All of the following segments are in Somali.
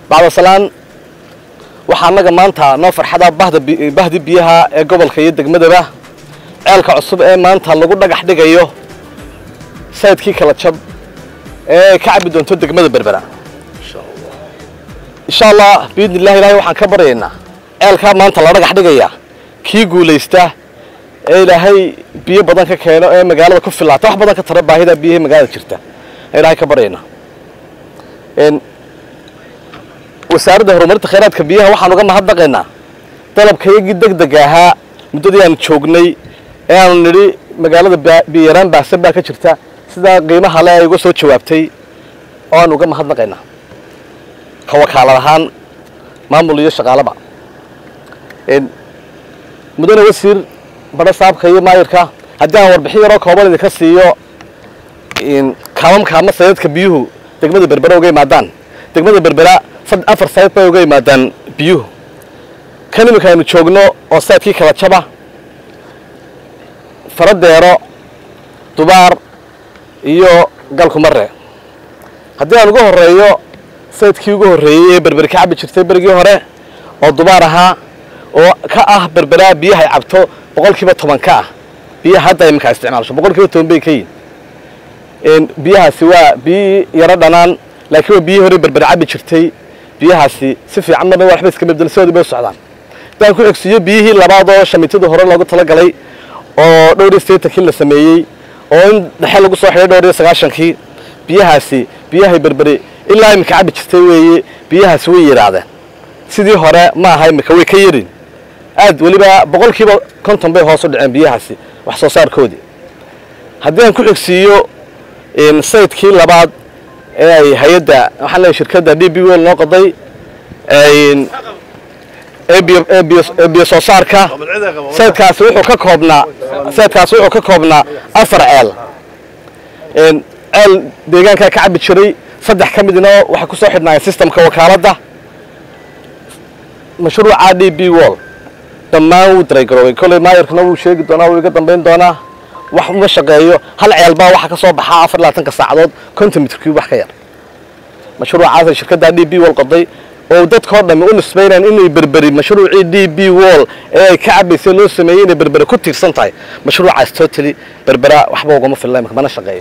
bacdasalaan waxaa annaga maanta noo farxada bahda bahdi biyaha ee gobolka iyo degmadaba ceelka cusub ee maanta lagu dhagax dhigayo sayidkii kala jab ee ka cabi doonto degmada berbera insha allah biidni illahi ilahay waxaan ka baryaynaa ceelkaa maanta la dhagax dhigaya kii guulaysta ee ilaahay biyo badan ka keeno ee magaalada ku filaata wax badan ka tara baahida biyahii magaalada jirta ee ilahay ka baryaynaa wasaaradda horumarinta khayraadka biyaha waxaan uga mahadnaqaynaa dalabkayagii deg deg ahaa muddadii aan joognay ee aanu nidhi magaalada biyaraan baahsan baa ka jirta sidaa qiimaha le ay uga soo jawaabtay oo aan uga mahadnaqaynaa ka wakaalad ahaan maamul iyo shaqaalaba mudane wasiir badho saabka iyo maayirka haddii aan warbixin yaroo kooban idinka siiyo kaamamka ama sayadka biyuhu degmada berbera uga yimaadaan degmada berbera afar sayad bay uga yimaadaan biyuhu kan iminka aynu joogno oo sayadkii kala jaba faradeero dubaar iyo galkumare haddii aan uga horeeyo sayidkii ugu horreeyey ee berberi ka cabi jirtay berigii hore oo dubaar ahaa oo ka ah berberaa biyaha ay cabto boqol kiiba toban ka ah biyaha hadda iminkaa isticmaalsho boqol kiiba toban bay ka yihin biyahaasi waa biyihii yaro dhanaan laakiin waa biyihii hore berberi cabi jirtay biyahaasi si fiican marna waxba iska bedel sidoodii bay u socdaan haddaan ku xigsiiyo biyihii labaad oo shamiitadii hore loogu talagalay oo dhowr iyo sideetankii la sameeyey oo in dhexe lagu soo xidhay dhowr iyo sagaashankii biyahaasi biyahay berberi ilaa iminka cabi jirtay weeye biyahaasi way yidhaahdeen sidii hore ma aha iminka way ka yarin aad weliba boqol kiiba konton bay hoos u dhaceen biyahaasi wax soo saarkoodii haddii aan ku xigsiiyo sayidkii labaad ee ay hay-adda waxaan leeyahay shirkadda d b wel noo qoday ee biyo soo saarka sayidkaasi wuxuu ka koobnaa sayidkaasi wuxuu ka koobnaa afar ceel ceel deegaankaa ka cabi jiray saddex ka midna waxay ku soo xidhnaayeen systemka wakaaladda mashruuca d b wall dhammaan wuu daraygaroobay kolley maayarkana wuu sheegi doonaa wuu iga dambayn doonaa wax uma shaqeeyo hal ceelbaa waxaa ka soo baxaa afar labaatanka saacadood konton mitrkii wax ka yar mashruucaasay shirkadda d b wall qoday oo dadkao dhammi u nisbaynayaan inay berberi mashruucii d b wall ee ay ka cabaysay loo sameeyey inay berbere ku tiirsan tahay mashruucaas totally berbera waxba ugama filla mana shaqeeyo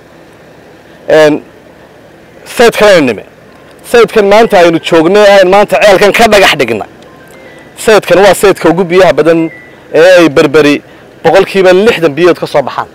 sayidkan aynu nime sayidkan maanta aynu joognay aynu maanta ceelkan ka dhagax dhigna sayidkan waa sayidka ugu biyaha badan ee ay berberi boqolkiiba lixdan biyood ka soo baxaan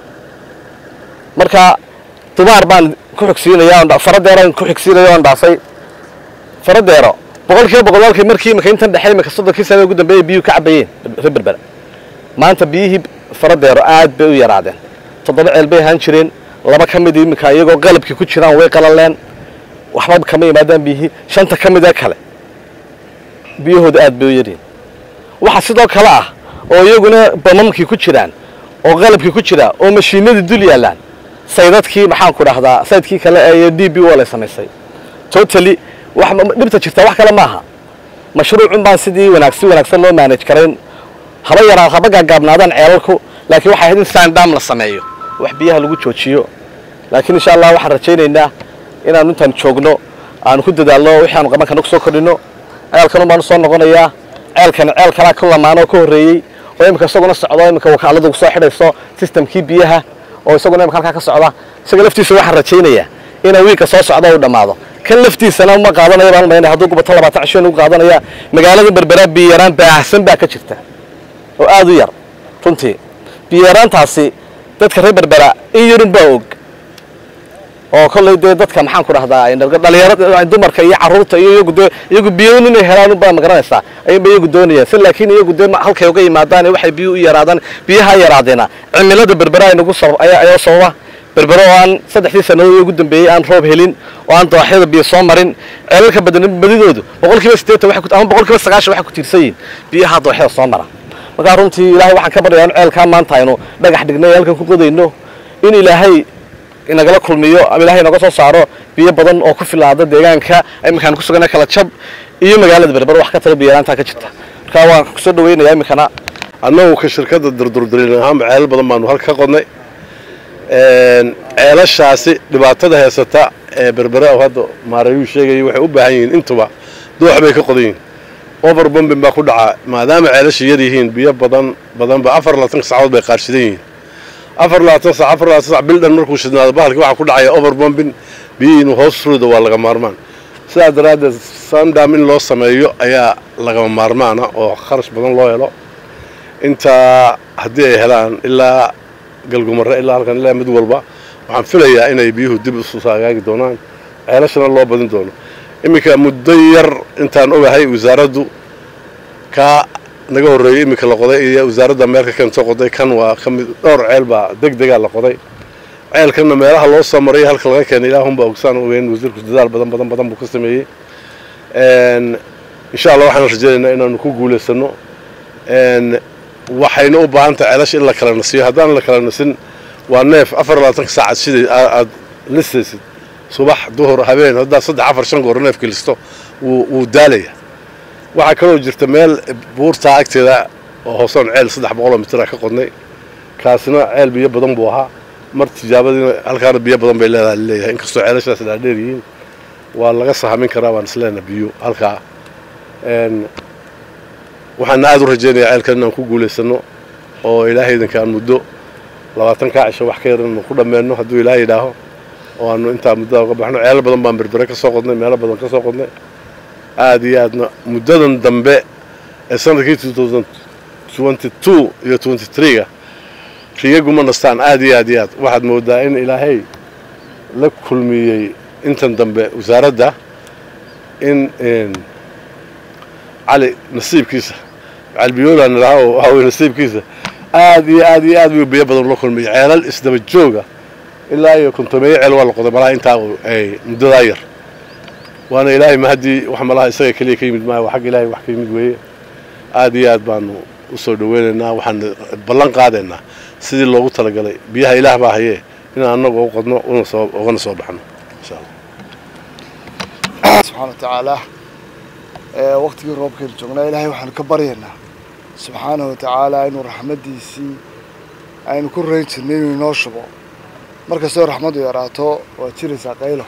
marka dubaar baan ku xigsiinaya faradeeraan ku xigsiinaya oon dhaafay faradeero boqol kiiba boqol walkii markii imika intan dhexe imika soddonkii sana ugu dambeeyay biyuhu ka cabayeen reer berbera maanta biyihii faradeero aad bay u yaraadeen toddoba ceel bay ahaan jireen laba ka mid iminka iyagoo qalabkii ku jiraan way qalaleen waxba kama yimaadaan biyihii shanta ka mid ee kale biyahooda aad bay u yaryihin waxaa sidoo kale ah oo iyaguna bamamkii ku jiraan oo qalabkii ku jira oo mashiinadii dul yaallaan saydadkii maxaanku dhahdaa saydkii kale ee d b wall ay samaysay totally wax dhibta jirta wax kale maaha mashruucun baan sidii wanaag si wanaagsan loo manage karayn haba yaraa haba gaagaabnaadaan ceelalku laakiin waxay ahayd in sandam la sameeyo wax biyaha lagu joojiyo laakiin insha allah waxaan rajaynaynaa inaanu intaan joogno aanu ku dadaalno wixii aanu qabankan ku soo kordhino ceelkanun baanu soo noqonayaa ceelkan ceel kalaa ka lamaan oo ka horreeyey oo imika isaguna socdo imika wakaaladu kusoo xidhayso systemkii biyaha oo isaguna imika halkaa ka socda isaga laftiisa waxaan rajaynayaa inuu wiilka soo socdo u dhammaado kan laftiisana ma qaadanayo baan maynay hadduu gubato labaatan cisho ugu qaadanaya magaalada berbera biyaraan baahsan baa ka jirta oo aad u yar runtii biyaraantaasi dadka reer berbera in yarun baa og oo kolley dee dadka maxaan ku dhahdaa dhalinyarada dumarka iyo carruurta iyo iyagu dee iyagu biyoon inay helaan unbaa magaranaysaa ayunba iyagu doonayaan si laakiin iyagu dee halkay uga yimaadaan waxay biyo u yaraadaan biyaha yaraadeena cimilada berbera aynagu ayaa sababa berbero oo aan saddexdii sannadood ugu dambeeyey aan roob helin oo aan dooxyada biyo soo marin ceelalka badan badidoodu boqol kiiba siddeetan ama boqol kiiba sagaashan waxay ku tiirsan yihiin biyaha dooxyada soo mara markaa runtii ilaahay waxaan ka baryayaa in ceelkaa maanta aynu dhagax dhignay halkan ku qodayno in ilaahay inagala kulmiyo ama ilahay inaga soo saaro biyo badan oo ku filaada deegaanka iminkaan ku sugana kala jab iyo magaalada berber wax ka tala biyaraantaa ka jirta markaa waan kusoo dhaweynayaa iminkana annagu ka shirkadda durdurdariin ahaan ceelal badan baanu halka ka qodnay ceelashaasi dhibaatada heysata ee berbera oo hadda maarayuu sheegayay waxay u baahan yihiin intuba doox bay ka qodan yihiin over bombin baa ku dhaca maadaama ceelasha yar yihiin biyo badan badanba afar labaatanka saacadood bay qaarshidan yihiin afar labaatan sac afar labaatan sac bil dhan markuu shidnaado bahalkii waxaa ku dhacaya over bombin biyihii inuu hoos ruudo waa laga maarmaan sidaa daraaddeed sandam in loo sameeyo ayaa lagama maarmaana oo kharash badan loo helo intaa haddii ay helaan ilaa galgumarre ilaa halkan ilaa mid walba waxaan filayaa inay biyuhu dib isu hagaagi doonaan ceelashana loo badin doono iminka muddo yar intaan ogahay wasaaraddu kaa naga horreeyey iminka la qoday iyo wasaaradda meelka keentoo qoday kan waa ka mid dhowr ceel baa deg degaa la qoday ceelkanna meelaha loo soo maray halka laga keenay ilaahunba ogsaan ogeyn wasiirku dadaal badan badan badan buu ka sameeyey insha allah waxaan rajaynaynaa inaanu ku guulaysano waxayna u baahan tahay ceelasha in la kala nasiyo haddaan la kala nasin waa neef afar labaatanka saacad siday aad listaysid subax duhur habeen haddaad saddex afar shan goor neefka listo wuu daalaya waxaa kaloo jirta meel buurtaa agteeda oo hoosoon ceel saddex boqoloo mitira ka qodnay kaasina ceel biyo badan buu ahaa mar tijaabadiina halkaana biyo badan bay leedahay leeyahay inkastoo ceelashaas dhaadheer yihiin waa laga sahamin karaa waan isleena biyo halkaa waxaana aada u rajaynayaa ceelkan inaan ku guulaysano oo ilaahaydanka aan muddo labaatan kaa cisho wax ka yar inanu ku dhammeenno hadduu ilaahay yidhaaho oo aanu intaa muddada uga baxno ceelo badan baan berbere ka soo qodnay meelo badan ka soo qodnay aada iyo aadna muddadan dambe ee sanadkii iyo ga riyaguma nastaan aada iyo aad iyo aad waxaad moodaa in ilaahay la kulmiyey intan dambe wasaaradda in cali nasiibkiisa calbiyoolaan idhaha oo waxaa weye nasiibkiisa aada iyo aad iyo aad buu biyo badan ula kulmiyey ceelal isdaba jooga ilaa iyo kontomeeyo ceel waa la qoday malaha intaa ay muddadaa yar waana ilaahay ma haddii wax malaha isaga keliya ka yimid maayo waa xagga ilaahay wax ka yimid weeye aada iyo aad baanu u soo dhaweynaynaa waxaan ballan qaadaynaa sidii loogu talagalay biyaha ilaah baa hayee inaan annagu u qodno una soo ugana soo baxno insha allah subxaana wa tacaala waqtigii roobkaynu joognaa ilaahay waxaanu ka baryaynaa subxaanahu wa tacaala inuu raxmaddiisii aynu ku rayn jirnay inuu inoo shubo mar kastoo raxmaddu yaraato waa jiraysaa qaylo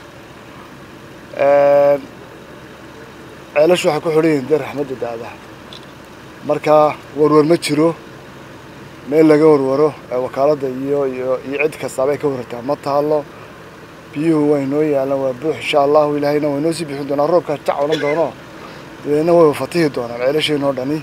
ceelashu waxay ku xidhan yihiin dee raxmadda daada marka warwar ma jiro meel laga warwaro wakaaladda iyo iyo iyo cid kastaaba ay ka warartaa ma taalo biyuhu waa inoo yaalaan waa buux insha allahu ilaahayna waa inoo sii bixin doonaa roobkaas jac odhan doono dabeedna way fatihi doonaan ceelasheenoo dhani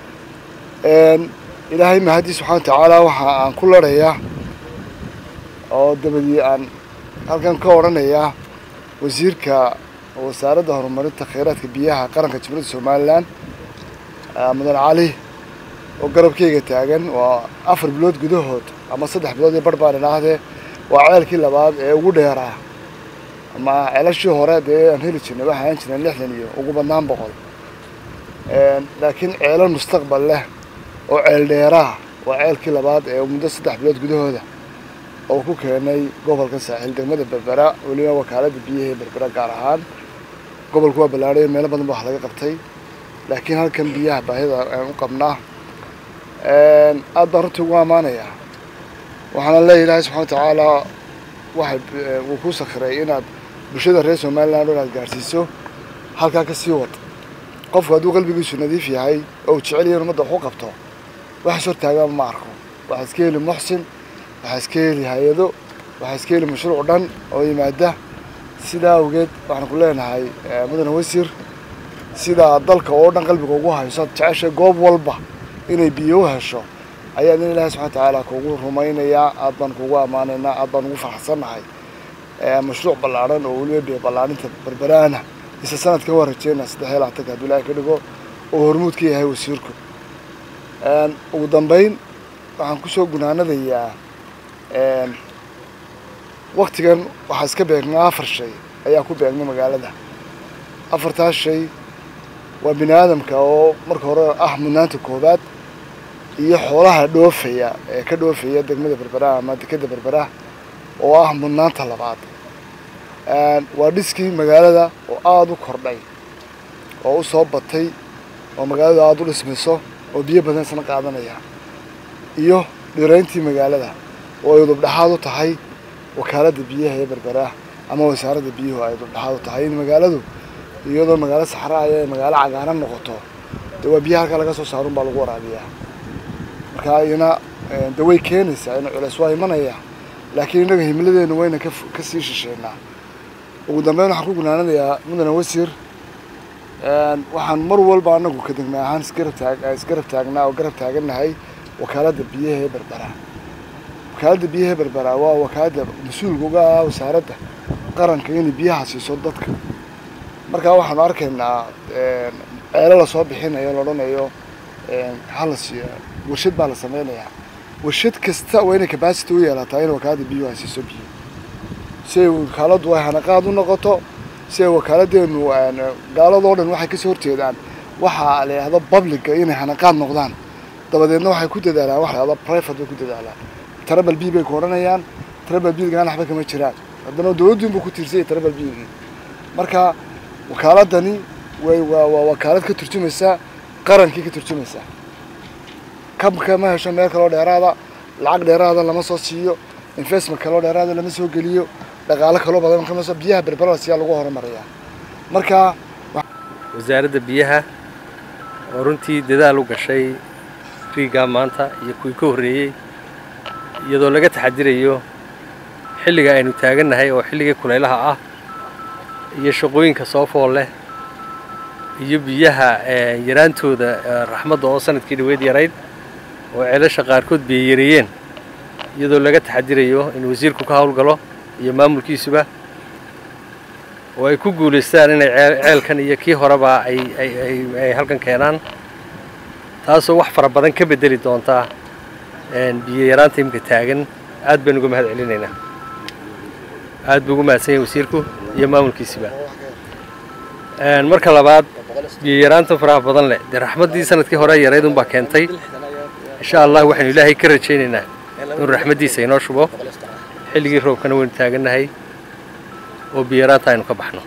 ilaahay mahadii subxana wa tacaala waxa aan ku larayaa oo dabadii aan halkan ka odhanayaa wasiirka wasaaradda horumarinta kheyraadka biyaha qaranka jumhuuriyadda somalilan mudan cali oo garabkeyga taagan waa afar bilood gudahood ama saddex bilood iyo barh baan idhaahdee waa ceelkii labaad ee ugu dheeraa ama ceelashii hore dee aan heli jirnay waxaa ahaan jirnay lixdan iyo ugu badnaan boqol laakiin ceelal mustaqbal leh oo ceel dheeraa waa ceelkii labaad ee muddo saddex bilood gudahooda oo ku keenay gobolka saaxiil degmada berbera weliba wakaaladda biyaha ee berbera gaar ahaan gobolku waa ballaadhay meelo badan ba wax laga qabtay laakiin halkan biyaha baahida aan u qabnaa aad baan runtii ugu ammaanayaa waxaana leeya ilaahay subxana wa tacaala waxay wuu ku sakhiray inaad bulshada reer somaliland o inaad gaadhsiiso halkaa ka sii wad qofku hadduu qalbigiisu nadiif yahay oo uu jecel yahay in umadda wax u qabto waxaas hortaagaan ma arko waxaa iska heli muxsin waxaa iska heli hay-ado waxaa iska heli mashruuc dhan oo yimaada sidaa awgeed waxaan ku leenahay mudane wasiir sidaa dalka oo dhan qalbiga ugu hayso ad jeceshay goob walba inay biyo u hesho ayaad in ilaahay subxana wa tacaala kugu rumaynayaa aad baan kugu ammaanaynaa aad baan ugu faraxsannahay mashruuc ballaadhan oo weliba biyo ballaarinta berberaana isla sanadkan waa rajeynaa saddex iyo labaatanka hadduu ilaahay ka dhigo oo hormuud ka yahay wasiirku ugu dambeyn waxaan kusoo gunaanadayaa waktigan waxaa iska beegnaa afar shay ayaa ku beegnay magaalada afartaas shay waa bini aadamka oo marka hore ah mudnaanta koowaad iyo xoolaha dhoofaya ee ka dhoofaya degmada berberaha ama dekeda berberaha oo ah mudnaanta labaad waa dhiskii magaalada oo aada u kordhay oo u soo batay oo magaaladu aada u dhismayso oo biyo badan isna qaadanaya iyo dhirayntii magaalada oo ay udubdhaxaad u tahay wakaaladda biyaha ee berbera ama wasaaradda biyuhu ay udubdhaxaad u tahay in magaaladu iyadoo magaalo saxra ay magaalo cagaaran noqoto dee waa biyaha halka laga soo saarun baa lagu waraabiyaa marka iyana de way keenaysaa in culeys waa imanaya laakiin innaga himiladeenu wayna ka ka sii shisheynaa ugu dambeyn waxaan ku gunaanadayaa mudane wasiir waxaan mar walba anagu ka degma ahaan isgarab taag isgarab taagnaa oo garab taagannahay wakaaladda biyaha ee berbera wakaaladda biyaha ee berbera waa wakaaladda mas-uulka uga ah wasaaradda qaranka inay biyaha siiso dadka markaa waxaanu arkaynaa ceelo lasoo bixinayo la odhanayo hala siiyo warshad baa la sameynayaa warshad kasta waa inay capacity u yeelataa in wakaaladda biyuhu ay siiso biyo si ay wakaaladdu ay hanaqaad u noqoto si ay wakaaladdeenu gaaladoo dhan waxay kasoo horjeedaan waxaa la yidhahdo publica inay hanaqaad noqdaan dabadeedna waxay ku dadaalaan waxa la yidhahdo private bay ku dadaalaan trabal b bay ku odhanayaan trabal bgaana waxba kama jiraan haddana dawladdiinbuu ku tiirsanyay trabal bgii marka wakaaladani way waa waa wakaalad ka turjumaysaa qarankii ka turjumaysaa kabka ma hesho meel kaloo dheeraada lacag dheeraada lama soo siiyo investment kaloo dheeraada lama soo geliyo dhaqaalo kaloo badan kama soo biyaha berberas ayaa lagu horumariyaa marka wasaaradda biyaha oo runtii dadaal u gashay riigaa maanta iyo kuwii ka horreeyey iyadoo laga taxadirayo xilliga aynu taagannahay oo xilligii kulaylaha ah iyo shaqooyinka soo fool leh iyo biyaha yaraantooda raxmadda oo sanadkii dhaweyd yarayd oo ceelasha qaarkood biyo yareeyeen iyadoo laga taxadirayo in wasiirku ka howlgalo iyo maamulkiisuba oo ay ku guulaystaan inay ceelkan iyo kii horeba ay ay halkan keenaan taasoo wax fara badan ka bedeli doontaa biyo yaraanta imika taagan aad baynu uga mahad celinaynaa aad buu ugu mahadsan yahay wasiirku iyo maamulkiisiba marka labaad biyo yaraanta faraha badan leh dee raxmaddii sanadkii hore yarayd unbaa keentay insha allah waxaynu ilaahay ka rajaynaynaa inuu raxmaddiisa inoo shubo xilligii roobkana waynu taagannahay oo biyo yaraanta aynu ka baxno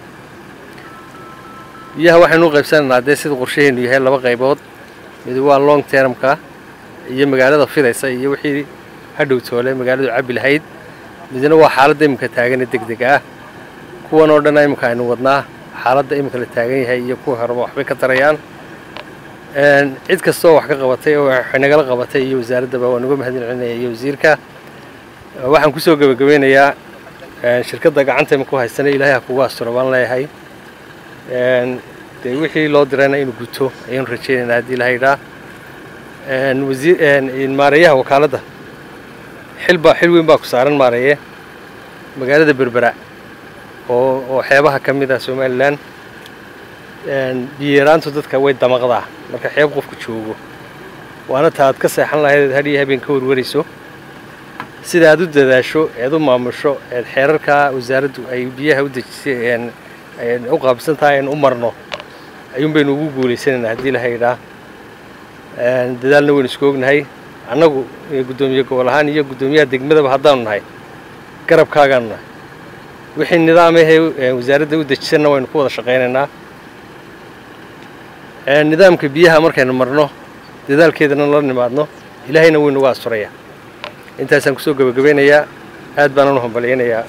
biyaha waxaynu u qaybsanaynaa dee sida qorshaheennu yahay laba qaybood mid waa long termka iyo magaalada fidaysa iyo wixii hadhow toole magaaladu cabbi lahayd midna waa xaaladda iminka taagan ee deg deg ah kuwan oo dhanna iminka aynu wadnaa xaaladda iminka la taagan yahay iyo kuwa horeba waxbay ka tarayaan cid kastoo wax ka qabatay oo wax nagala qabatay iyo wasaaraddaba waan uga mahadin celinaya iyo wasiirka waxaan kusoo gebagabeynayaa shirkadda gacanta iminku haysana ilaahay ha kugu asturo baan leeyahay dee wixii loo dirayna inuu guto ayaynu rajaynaynaa haddii ilahay idhaa wasiir maareeyaha wakaaladda xilbaa xil weyn baa ku saaran maareeye magaalada berbera oo oo xeebaha ka mid ah somalilan biyo yaraantu dadka way damaqdaa marka xeeb qofku joogo waana ta aad ka seexan lahayd hadhiyo habeen ka warwarayso sida aad u dadaasho eed u maamusho eed xeerarkaa wasaaraddu ay biyaha u dejisay u qaabsan tahay in u marno ayuun baynu ugu guulaysanaynaa haddii ilahay idhaa dadaalna waynu isku ognahay annagu guddoomiye gobol ahaan iyo guddoomiyaha degmadaba haddaanu nahay garabkaagaanu nahay wixii nidaamahee wasaaradda u dejisanna waynu ku wada shaqaynaynaa nidaamka biyaha markaynu marno dadaalkeedana la nimaadno ilaahayna waynu uga asturayaa intaasaan kusoo gebagabeynayaa aad baanaan u hambalyaynayaa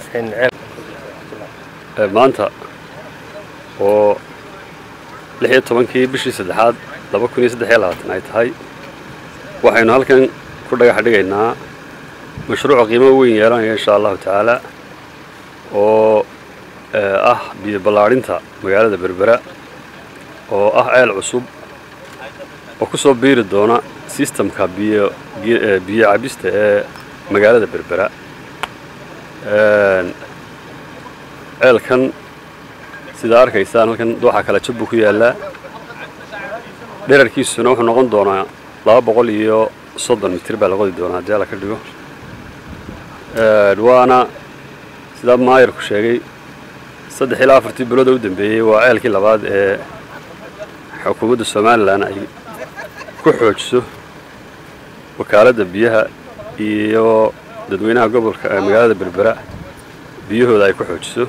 maanta oo lix iyo tobankii bishii saddexaad laba kun iyo saddex iyo labaatan ay tahay waxaynu halkan ku dhagax dhigaynaa mashruuc qiimo weyn yeelanaya insha allahu tacaala oo ah biyo ballaadhinta magaalada berbera oo ah ceel cusub oo ku soo biiri doona sistamka biyo biyo cabista ee magaalada berbera ceelkan sidaa arkaysaan halkan dooxa kala jab buu ku yaallaa dherarkiisuna wuxuu noqon doonaa laba boqol iyo soddon mitir baa la qodi doonaa haddii alla ka dhigo waana sidaa maayarku sheegay saddex ilaa afartii bilooda u dambeeyey waa ceelkii labaad ee xukuumadda somalilan ay ku xoojiso wakaaladda biyaha iyo dadweynaha gobolka magaalada berbera biyahooda ay ku xoojiso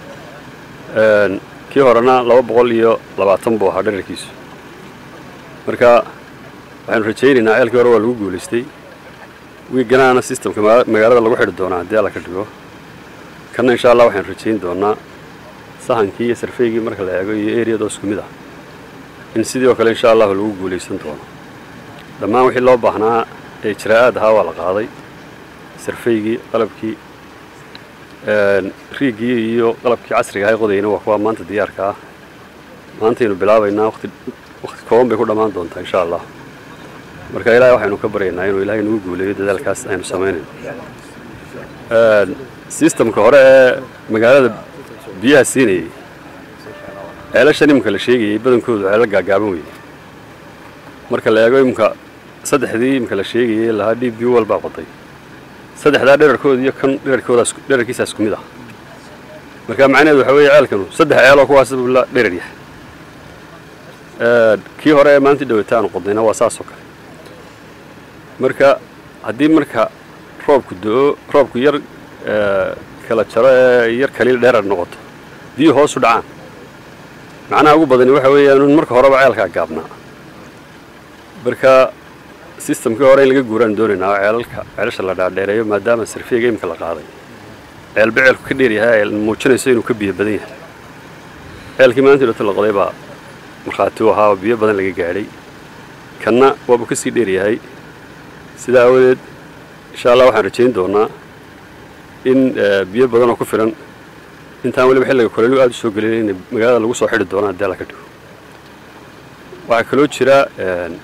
kii horena laba boqol iyo labaatan buu ahaa dherarkiisu marka waxaynu rajaynaynaa ceelkii hore waa lagu guulaystay wiiganaana systemka maga- magaalada lagu xidhi doonaa haddii alla ka dhigo kanna insha allah waxaan rajayn doonaa sahankii iyo sarfeygii marka la eego iyo eriyadoo isku mid ah in sidii oo kale insha allahu lagu guulaysan doono dhammaan wixii loo baahnaa ee ijraa'aad ahaa waa la qaaday sarfeygii qalabkii een, riigii iyo qalabkii casriga ahay qodayna waa kuwa maanta diyaarka ah maantaynu bilaabaynaa waqti waqti kooban bay ku dhammaan doontaa insha allah marka ilaahay waxaynu ka baryaynaa inuu ilaahay nagu guuleeyo dadaalkaas aynu samaynayno Een, systemka hore ee magaalada biyaha siinayay ceelashan iminka la sheegayay badankoodu ceelal gaagaaban weeye marka la eego iminka saddexdii iminka la sheegayay lahaa d b walbaa qoday saddexdaa dherarkooda iyo kan dherarkooda dherarkiisaa isku mid ah marka macnaheedu waxa weeye ceelkanu saddex ceeloo kuwaas buu la dherar yahay Een, kii hore ee maantii dhawata aanu qodnayna waa saas oo kale marka haddii marka roobku do-o roobku yar ee, kala jaro ee yar kaliil dheerar noqoto biyo hoosu dhacaan macnaha ugu badani waxa weeyaan in marka horeba ceelkaa gaabnaa marka systemkii hore in laga guuraan doonaynaa oo ceelalka ceelasha la dhaadheereeyo maadaama sarfiga imika la qaaday ceelba ceelku ka dheer yahay ay muujinayso inuu ka biyo badan yahay ceelkii maalintii dhota la qoday baa markhaati u ahaa oo biyo badan laga gaadhay kanna waabuu ka sii dheer yahay sidaa aawadeed insha allah waxaan rajayn doonaa in eh, biyo badan oo ku filan intaan weliba xilliga kolelu aada u soo gelin in magaalada lagu soo xidhi doono haddii alla ka dhigo waxaa kaloo jira een,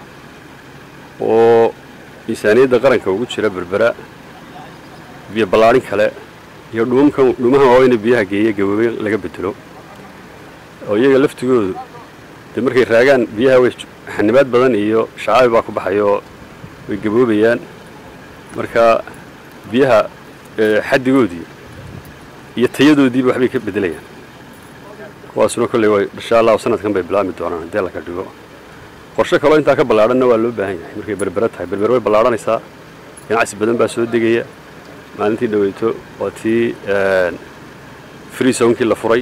oo miisaaniyadda qaranka ugu jira berbera biyo ballaadhin kale iyo dhuumkan dhuumahan waaweyne biyaha geeya gaboobay laga bedelo oo iyaga laftigoodu dee markay raagaan biyaha way xanibaad badan iyo shacaabi baa ku baxayo way gaboobayaan marka biyaha eh, xaddigoodii iyo tayadoodiiba waxbay ka bedelayaan kuwaasuna kolley way insha allahu sanadkan bay bilaabmi doonaan haddii alla ka dhigo qorshe kaloo intaa ka ballaadhanna waa loo baahan yahay markay berbera tahay berber way ballaadhanaysaa ganacsi badan baa soo degaya maalintii dhaweyto waa tii free zonkii la furay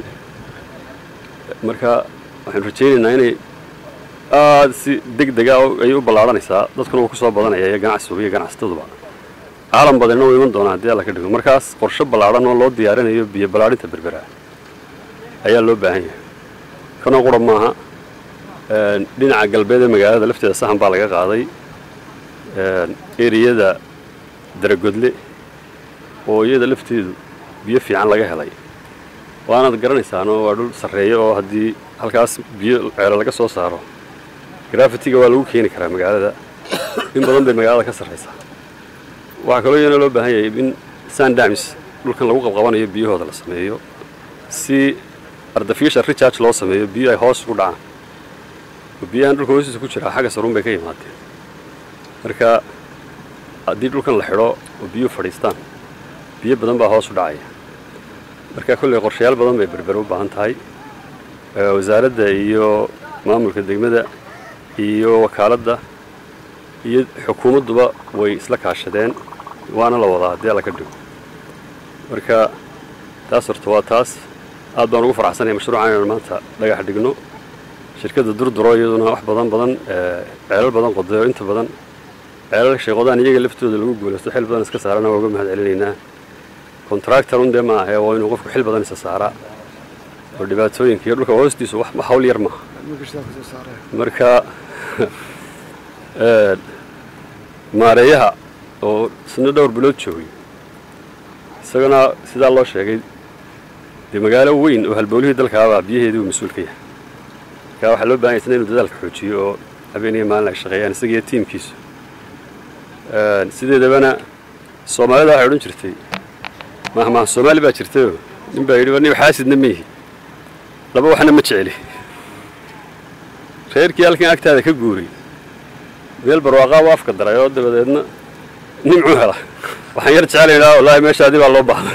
marka waxaanu rajaynaynaa inay aada si deg dega ay u ballaadhanaysaa dadkuna uu ku soo badanaya iyo ganacsigu iyo ganacsataduba caalam badanina uu iman doonaa haddii alla ka dhigo markaas qorshe ballaadhan oo loo diyaarinayo biyo ballaadhinta berbera ayaa loo baahan yahay kanoo qura maaha een, dhinaca galbeed ee magaalada lafteeda sahan baa laga qaaday een, eriyada daragodle oo iyada lafteedu biyo fiican laga helay waanaad garanaysaanoo waa dhul sarreeya oo haddii halkaas biyo ceelo laga soo saaro grafitiga waa lagu keeni karaa magaalada in badan bay magaalada ka sarraysaa waxaa kaloo iyana loo baahan yahay in sandamis dhulkan lagu qabqabanayo biyahooda la sameeyo si artificial recharge loo sameeyo biyo ay hoos ugu dhacaan oo biyahan dhulka hoostiisa ku jira xagga sarun bay ka yimaadeen marka haddii dhulkan la xidho oo biyuhu fadhiistaan biyo badan baa hoos u dhacaya marka kolley qorshayaal badan bay berbere u baahan tahay ee wasaaradda iyo maamulka degmada iyo wakaaladda iyo xukuumadduba way isla kaashadeen waana la wadaa haddii alla ka dhigo marka taas horta waa taas aad baan ugu faraxsanahay mashruucan inaan maanta dhagax dhigno shirkadda durduro iyaduna wax badan badan ee, ceelal badan qoday oo inta badan ceelal sheeqodaan iyaga laftooda lagu guulaysto xil badan iska saarana waa uga mahad celinaynaa contractor un dee ma ahe waa inuu qofku xil badan isa saaraa oo dhibaatooyinka iyo dhulka hoostiisu wax hawl yar maaha marka ee, maareeyaha oo isna dhowr bilood joogay isagana sidaa loo sheegay dee magaalo weyn oo halbowlihii dalkaabaa biyaheedii uu mas-uul ka yahay marka waxaa loo bahan yahay isna inuu dadaalka xoojiyo oo habeen iyo maalin ay shaqeeyaan isaga iyo tiimkiisu Een, sideedabana soomaalida waxay odhan jirtay mahmaah soomaali baa jirtayoo nin baa yidhi aniga xaasidna ma yihi laba waxna ma jeceli reerkii halkan agtaada ka guuray meel barwaaqaa u afka daray oo dabadeedna nimcuu hela waxaan yar jecelaynaa wallaahi meeshaadii baa loo baahda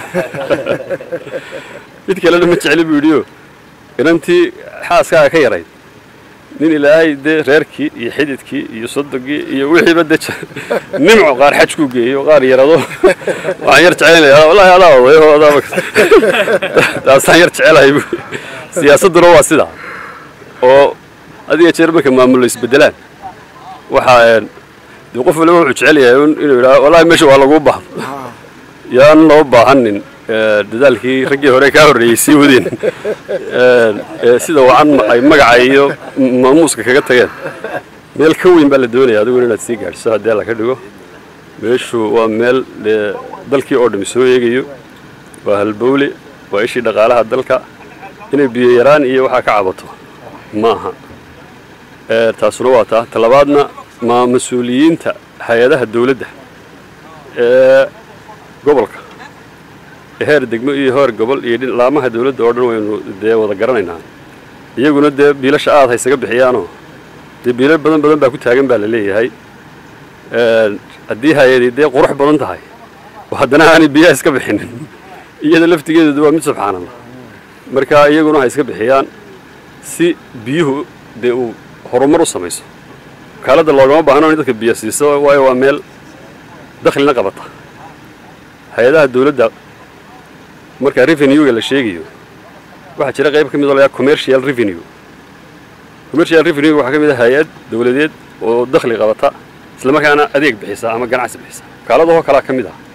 mid kalena ma jeceli buu yidhioo inantii xaaskaaga ka yarayd nin ilaahay dee reerkii iyo xididkii iyo sodogii iyo wixiiba dee je- nimco qaar xajkuu geeyo qaar yarado waxaan yar jecelaynaya wallaahi adaa odayo adaa taasaan yar jecelahay bu siyaasadduna waa sidaa oo adiga jeer marka maamulo isbedelaan waxaa een, dee qof waliba wuxuu jecel yahay un inuu yidhaha wallahi meesha waa laguu baahdo Ha. yaan loo baahanin ee, dadaalkii raggii hore kaa horreeyey sii wadeen Ee, ee, sida wacan ay magaca iyo maamuuska kaga tageen meel ka weyn baa la doonaya adiguna inaad sii gaadhso haddii alla ka dhigo meeshu waa meel dee dalkii oo dhami soo eegayo waa halbowle waa ishii dhaqaalaha dalka inay biyo yaraan iyo waxaa ka cabato ma aha Ee, taasuna waa taa talabaadna ma mas-uuliyiinta hay-adaha dowladda ee gobolka heer degmo iyo heer gobol iyo dhin- laamaha dowladda oo dhan waynu dee wada garanaynaa iyaguna dee biilasha aad haysaga bixiyaanoo dee biilo badan badan baa ku taagan baa la leeyahay Ee, haddii hay-adii dee qurux badan tahay oo haddana aanay biyaha iska bixinin iyada laftigeedu waa mid subxaanallah marka iyaguna ha iska bixiyaan si biyuhu dee uu horumar u samayso wakaaladda loogama baahno in dadka biyo siiso waayo waa meel dakhlina qabata hay-adaha dowladda marka revenue-ga la sheegayo waxaa jira qayb ka mid oo la yidhaha commercial revenue commercial revenue waxaa ka mid ah hay-ad dowladeed oo dakhli qabata isla markaana adeeg bixisa ama ganacsi bixisa wakaaladahoo kalaa ka mid ah